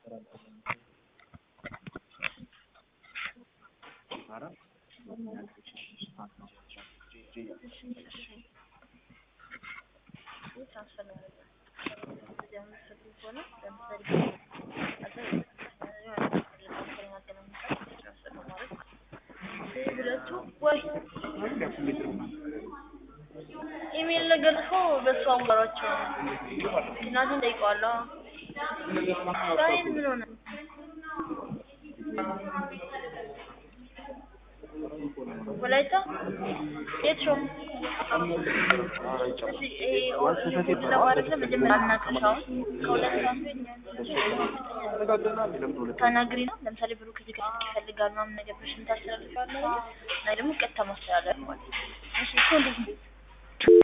ኢሜል ነገር ጽፎ በሱ አዋሯቸው እናቴን ጠይቀዋለሁ። ዛሬ ምን ሆነ? ወላይታ የት ሾም? እሺ ይሄ ኦርቶዶክስ ለማድረግ መጀመሪያ አናግርሽ። አሁን ከሁለት ሰዓት በፊት ተናግሪ ነው። ለምሳሌ ብሩክ እዚህ ጋር ስልክ ይፈልጋል ምናምን ነገር ብለሽ የምታስተላልፊዋለሽ እና ደግሞ ቀጥታ ማስተላለፍ ማለት ነው። እሺ እኮ እንዴት ነው?